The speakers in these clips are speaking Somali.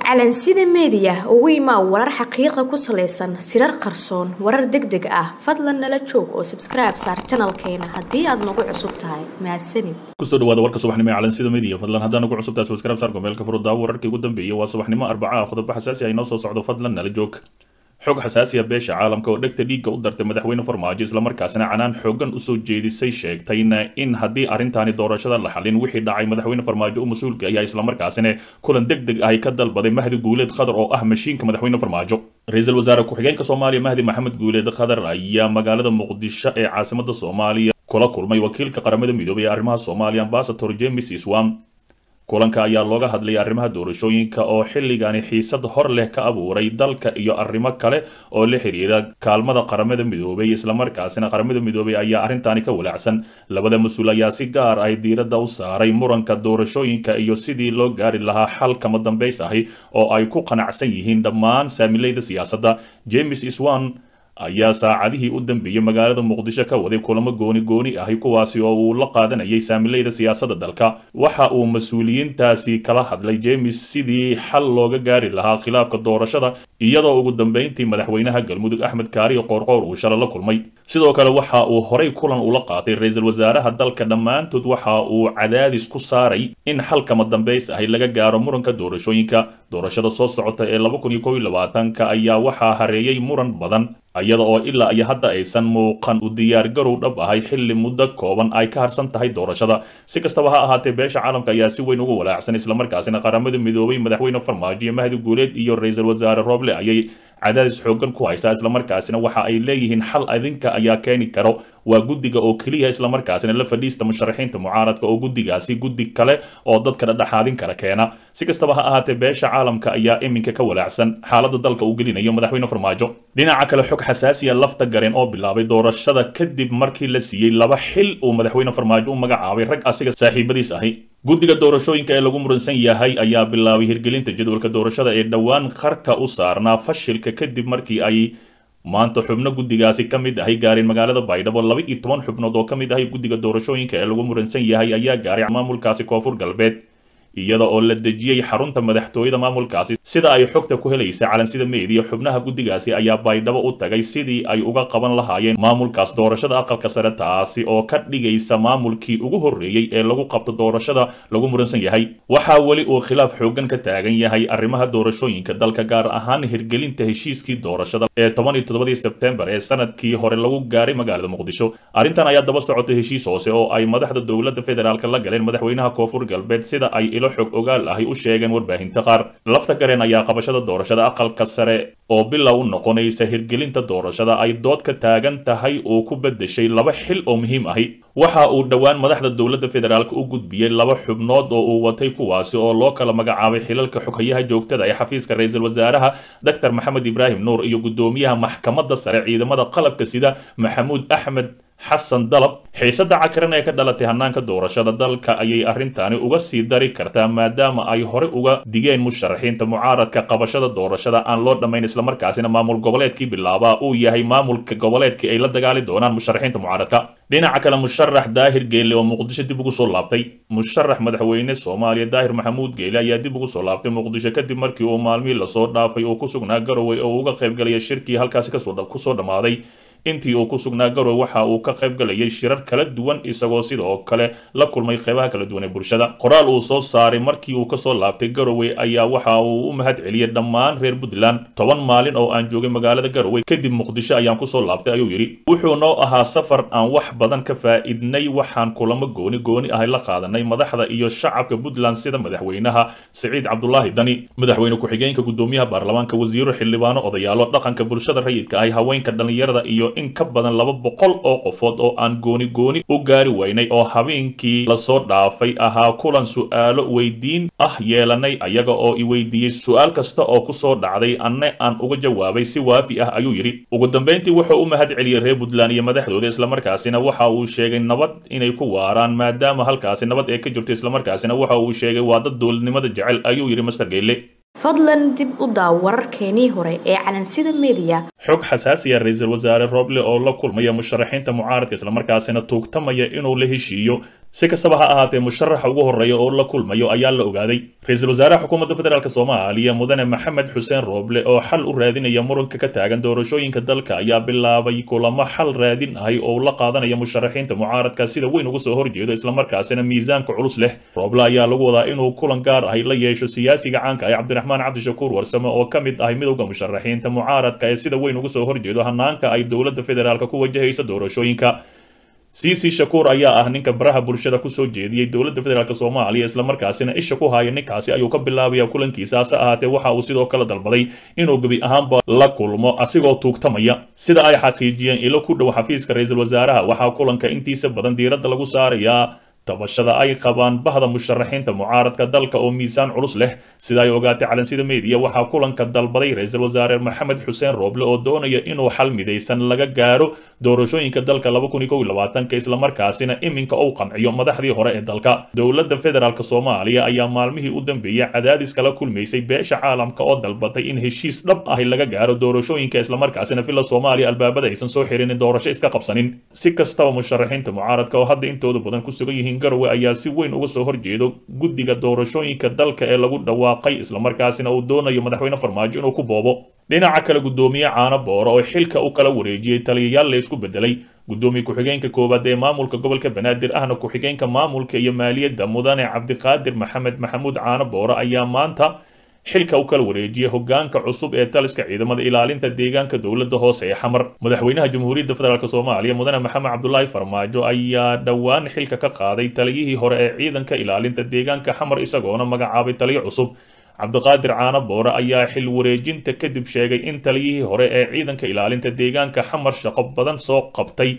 calansida meediya ugu imaa warar xaqiiqa ku salaysan sirar qarsoon warar deg deg ah fadlan nala joog oo sabskribe saar janalkeena haddii aad nagu cusub tahay mahadsanid kusoo dhawaada warka subaxnimo ee calansida media fadlan haddaan nagu cusub tahay subscribe saar gomeelka furudaawo wararkii ugu dambeeyay waa subaxnimo arbaca ah qodobo xasaasi ah inoo soo socdo fadlan nala joog xog xasaasiya beesha caalamka oo dhegta dhiigga u dartay madaxweyne farmaajo islamarkaasina canaan xoogan usoo jeedisay sheegtayna in haddii arrintaani doorashada la xalin wixii dhacay madaxweyne farmaajo u mas-uulka ayaa islamarkaasina kulan deg deg ahi ka dalbaday mahdi guuleed khadar oo ah mashiinka madaxweyne farmaajo ra-iisul wasaare ku-xigeenka soomaaliya mahdi maxamed guuleed khadar ayaa magaalada muqdisho ee caasimada soomaaliya kula kulmay wakiilka qaramada midoobay ee arrimaha soomaaliya ambasador james iswam kulanka ayaa looga hadlayay arrimaha doorashooyinka oo xilligani xiisad hor leh ka abuuray dalka iyo arrimo kale oo la xiriira kaalmada qaramada midoobay islamarkaasina qaramada midoobay ayaa arrintaani ka walaacsan labada mas-uul ayaa si gaar ah diiradda u saaray muranka doorashooyinka iyo sidii loo gaari lahaa xal kama dambays ahi oo ay ku qanacsan yihiin dhammaan saamilayda siyaasadda james iswan ayaa saacadihii u dambeeyey magaalada muqdisho ka waday kulamo gooni gooni ahi kuwaasi oo uu la qaadanayay saamilayda siyaasadda dalka waxa uu mas-uuliyiintaasi kala hadlay james sidii xal looga gaari lahaa khilaafka doorashada iyadoo ugu dambeyntii madaxweynaha galmudug axmed kaariyo qoorqoor uu shala la kulmay sidoo kale waxa uu horay kulan ula qaatay ra-iisul wasaaraha dalka dhammaantood waxa uu cadaadis ku saaray in xal kama dambays ahi laga gaaro muranka doorashooyinka doorashada soo socota ee laba kun iyo kow iyo labaatanka ayaa waxaa hareeyay muran badan iyada oo ilaa iyo hadda aysan muuqan u diyaargarow dhab ahay xilli muddo kooban ay ka harsan tahay doorashada si kastaba ha ahaatee beesha caalamka ayaa si weyn uga walaacsan islamarkaasina qaramada midoobay madaxweyne farmaajo iyo mahdi guuleed iyo ra-iisul wasaare rooble ayay cadaadis xoogan ku haysaa islamarkaasina waxa ay leeyihiin xal adinka ayaa keeni karo waa guddiga oo keliya islamarkaasina la fadhiista musharaxiinta mucaaradka oo guddigaasi guddi kale oo dadka dhadhexaadin kara keena si kastaba ha ahaatee beesha caalamka ayaa iminka ka walaacsan xaaladda dalka uu gelinayo madaxweyne farmaajo dhinaca kale xog xasaasiya lafta gareen oo bilaabay doorashada kadib markii la siiyey laba xil uu madaxweyne farmaajo u magacaabay rag asiga saaxiibadiis ahi guddiga doorashooyinka ee lagu muransan yahay ayaa bilaabay hirgelinta jadwalka doorashada ee dhowaan qarka u saarnaa fashilka kadib markii ay maanta xubno guddigaasi ka mid ahay gaareen magaalada baydhabo laba iyo toban xubnood oo ka mid ahay guddiga doorashooyinka ee lagu muransan yahay ayaa gaaray maamulkaasi koonfur galbeed iyada oo la dejiyey xarunta madaxtooyada maamulkaasi sida ay xogta ku helaysa calansida meediya xubnaha guddigaasi ayaa baydhabo u tagay sidii ay uga qaban lahaayeen maamulkaas doorashada aqalka sare taasi oo ka dhigaysa maamulkii ugu horreeyey ee lagu qabto doorashada lagu muransan yahay waxaa weli uu khilaaf xoogan ka taagan yahay arrimaha doorashooyinka dalka gaar ahaan hirgelinta heshiiskii doorashada ee toban iyo toddobadii sebtembar ee sanadkii hore lagu gaaray magaalada muqdisho arrintan ayaa daba socotay heshiis hoose oo ay madaxda dowladda federaalk la galeen madaxweynaha koonfur galbeed sida ay ilo xog ogaal ahi u sheegeen warbaahinta qaar lafta gareen ayaa qabashada doorashada aqalka sare oo bilow u noqonaysa hirgelinta doorashada ay dood ka taagan tahay uu ku bedeshay laba xil oo muhiim ahi waxa uu dhowaan madaxda dowladda federaalk u gudbiyey laba xubnood oo uu watay kuwaasi oo loo kala magacaabay xilalka xoghayaha joogtada ee xafiiska ra-iisul wasaaraha doctor maxamed ibraahim nuur iyo guddoomiyaha maxkamadda sare ciidamada qalabka sida maxamuud axmed xasan dalab xiisadda cakaran ee ka dhalatay hanaanka doorashada dalka ayay arrintaani uga sii dari kartaa maadaama ay hore uga digeen musharaxiinta mucaaradka qabashada doorashada aan loo dhammayn islamarkaasina maamul goboleedkii bilaabaa uu yahay maamulka goboleedkii ay la dagaali doonaan musharaxiinta mucaaradka dhinaca kale musharax daahir geele oo muqdisho dib ugu soo laabtay musharax madaxweyne soomaaliya daahir maxamuud geele ayaa dib ugu soo laabtay muqdisho kadib markii uu maalmihii lasoo dhaafay uu ku sugnaa garowe oo uga qaybgalaya shirkii halkaasi kusoo dhammaaday intii uu ku sugnaa garowe waxa uu ka qayb galayay shirar kala duwan isagoo sidoo kale la kulmay qeybaha kala duwan ee bulshada qoraal uu soo saaray markii uu kasoo laabtay garowe ayaa waxa uu u mahad celiyey dhammaan reer puntland toban maalin oo aan joogay magaalada garowe kadib muqdisho ayaan kusoo laabtay ayuu yidhi wuxuu noo ahaa safar aan wax badan ka faa'iidnay waxaan kulamo gooni gooni ahay la qaadanay madaxda iyo shacabka puntland sida madaxweynaha siciid cabdulaahi dani madaxweyne ku-xigeenka guddoomiyaha baarlamaanka wasiiro xildhibaano odayaalo dhaqanka bulshada rayidka ahi haweenka dhallinyarada iyo in ka badan laba boqol oo qofood oo aan gooni gooni u gaari weynay oo habeenkii lasoo dhaafay ahaa kulan su'aalo weydiin ah yeelanay ayaga oo i weydiiyey su-aal kasta oo kusoo dhacday anne aan uga jawaabay si waafi ah ayuu yidhi ugu dambeyntii wuxuu u mahad celiyey reer puntland iyo madaxdooda islamarkaasina waxa uu sheegay nabad inay ku waaraan maadaama halkaasi nabad ee ka jirto islamarkaasina waxa uu sheegay waa dad dowladnimada jecel ayuu yidhi master geyle fadlan dib u daaw wararkeenii hore ee calansida meediya xog xasaasiya ra-iisul wasaare roble oo la kulmaya musharaxiinta mucaaradka islamarkaasina tuugtamaya inuu la heshiiyo si kastaba ha ahaatee musharaxa ugu horreeya oo la kulmayo ayaa la ogaaday ra-iisul wasaaraha xukuumadda federaalk soomaaliya mudane maxamed xuseen rooble oo xal u raadinaya muranka ka taagan doorashooyinka dalka ayaa bilaabay kulamo xal raadin ahay oo la qaadanaya musharaxiinta mucaaradka sida weyn uga soo horjeedo islamarkaasina miisaanka culus leh rooble ayaa lagu wadaa inuu kulan gaar ahay la yeesho siyaasiga caanka ah cabdiraxmaan cabdishakuur warsame oo ka mid ahay midowda musharaxiinta mucaaradka ee sida weyn uga soo horjeedo hanaanka ay dowladda federaalk ku wajahayso doorashooyinka cic shakuur ayaa ah ninka baraha bulshada kusoo jeediyey dowladda federaalk soomaaliya islamarkaasina isha ku haya ninkaasi ayuu ka bilaabaya kulankiisa hase ahaatee waxa uu sidoo kale dalbaday inuu gebi ahaanba la kulmo asigoo tuugtamaya sida ay xaqiijiyeen ilo ku dhow xafiiska ra-iisul wasaaraha waxaa kulanka intiisa badan diiradda lagu saarayaa tabashada ay qabaan bahda musharaxiinta mucaaradka dalka oo miisaan culus leh sida ay ogaatay calansida meediya waxaa kulanka dalbaday ra-iisul wasaare maxamed xuseen rooble oo doonaya inuu xal midaysan laga gaaro doorashooyinka dalka islamarkaasina iminka uu qanciyo madaxdii hore ee dalka dowladda federaalk soomaaliya ayaa maalmihii u dambeeyey cadaadis kala kulmaysay beesha caalamka oo dalbatay in heshiis dhab ahi laga gaaro doorashooyinka islamarkaasina villa soomaaliya albaabada aysan soo xirinin doorasho iska qabsanin si kastaba musharaxiinta mucaaradka oo hadda intooda badan ku sugan yihiin garowe ayaa si weyn uga soo horjeedo guddiga doorashooyinka dalka ee lagu dhawaaqay islamarkaasina uu doonayo madaxweyne farmaajo inuu ku boobo dhinaca kale guddoomiye caano boora oo xilka u kala wareejiyey taliyayaal la isku bedelay guddoomiye ku-xigeenka koowaad ee maamulka gobolka banaadir ahna ku-xigeenka maamulka iyo maaliyadda mudane cabdiqaadir maxamed maxamuud caano boora ayaa maanta xilka u kala wareejiyay hogaanka cusub ee taliska ciidamada ilaalinta deegaanka dowladda hoose ee xamar madaxweynaha jamhuuriyadda federaalk soomaaliya mudane maxamed cabdulaahi farmaajo ayaa dhowaan xilka ka qaaday taliyihii hore ee ciidanka ilaalinta deegaanka xamar isagoona magacaabay taliyo cusub cabdiqaadir caano boore ayaa xil wareejinta kadib sheegay in taliyihii hore ee ciidanka ilaalinta deegaanka xamar shaqo badan soo qabtay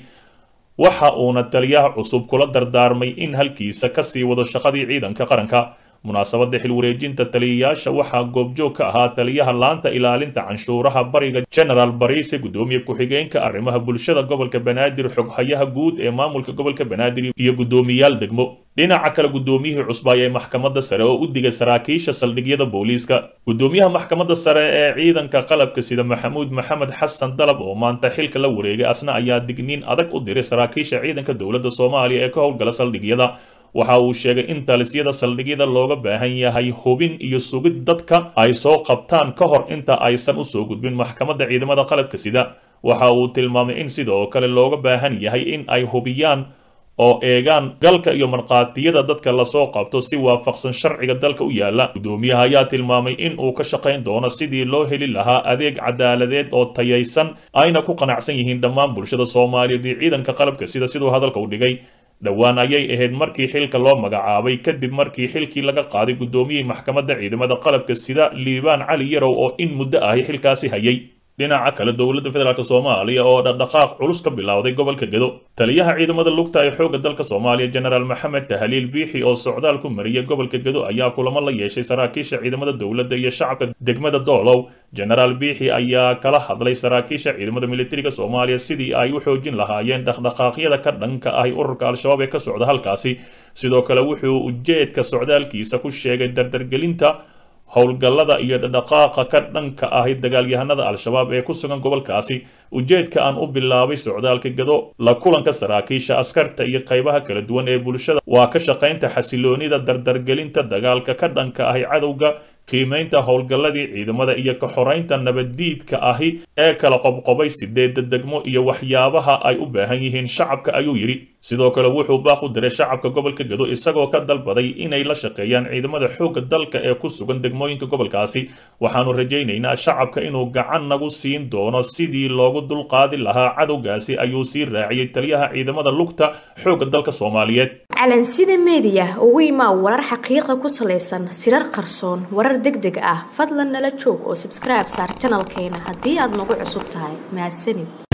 waxa uuna taliyaha cusub kula dardaarmay in halkiisa kasii wado shaqadii ciidanka qaranka munaasabadda xil wareejinta taliyayaasha waxaa goobjoog ka ahaa taliyaha laanta ilaalinta canshuuraha bariga genaraal bariise guddoomiye ku-xigeenka arrimaha bulshada gobolka banaadir xoghayaha guud ee maamulka gobolka banaadir iyo guddoomiyaal degmo dhinaca kale guddoomiyihii cusbaay ee maxkamadda sare oo u digay saraakiisha saldhigyada booliiska guddoomiyaha maxkamadda sare ee ciidanka qalabka sida maxamuud maxamed xasan dalab oo maanta xilka la wareegay asna ayaa digniin adag u diray saraakiisha ciidanka dowladda soomaaliya ee ka howlgala saldhigyada waxa uu sheegay in talisyada saldhigyada looga baahan yahay hubin iyo sugid dadka ay soo qabtaan ka hor inta aysan usoo gudbin maxkamadda ciidamada qalabka sida waxa uu tilmaamay in sidoo kale looga baahan yahay in ay hubiyaan oo eegaan galka iyo markhaatiyada dadka lasoo qabto si waafaqsan sharciga dalka u yaala guddoomiyaha ayaa tilmaamay in uu ka shaqayn doono sidii loo heli lahaa adeeg cadaaladeed oo tayaysan ayna ku qanacsan yihiin dhammaan bulshada soomaaliyeed iyo ciidanka qalabka sida siduu hadalka u dhigay dhowaan ayay ahayd markii xilka loo magacaabay kadib markii xilkii laga qaaday guddoomiyihii maxkamadda ciidamada qalabka sida liibaan cali yarow oo in muddo ahi xilkaasi hayay dhinaca kale dowladda federaalk soomaaliya oo dhaqdhaqaaq culus ka bilowday gobolka gedo taliyaha ciidamada lugta ee xoogga dalka soomaaliya genaraal maxamed tahaliil biixi oo socdaal ku mariyay gobolka gedo ayaa kulamo la yeeshay saraakiisha ciidamada dowladda iyo shacabka degmada doolow genaraal biixi ayaa kala hadlay saraakiisha ciidamada militariga soomaaliya sidii ay u xoojin lahaayeen dhaqdhaqaaqyada ka dhanka ahi ururka al-shabaab ee ka socda halkaasi sidoo kale wuxuu ujeedka socdaalkiisa ku sheegay dardargelinta howlgallada iyo dhaqaaqa ka dhanka ahi dagaalyahanada al-shabaab ee ku sugan gobolkaasi ujeedka aan u bilaabay socdaalka gado la kulanka saraakiisha askarta iyo qaybaha kala duwan ee bulshada waa ka shaqaynta xasiloonida dardargelinta dagaalka ka dhanka ahi cadowga qiimaynta howlgalladii ciidamada iyo ka xoraynta nabaddiidka ahi ee kala qobqobay sideedda degmo iyo waxyaabaha ay u baahan yihiin shacabka ayuu yidhi sidoo kale wuxuu baaq u diray shacabka gobolka gedo isagoo ka dalbaday inay la shaqeeyaan ciidamada xoogga dalka ee ku sugan degmooyinka gobolkaasi waxaanu rajaynaynaa shacabka inuu gacan nagu siin doono sidii loogu dulqaadi lahaa cadowgaasi ayuu sii raaciyey taliyaha ciidamada lugta xoogga dalka soomaaliyeed calansida meediya ugu imaa warar xaqiiqa ku salaysan sirar qarsoon warar deg deg ah fadlan nala joog oo sabskribe saar janalkeena haddii aad nagu cusub tahay mahadsanid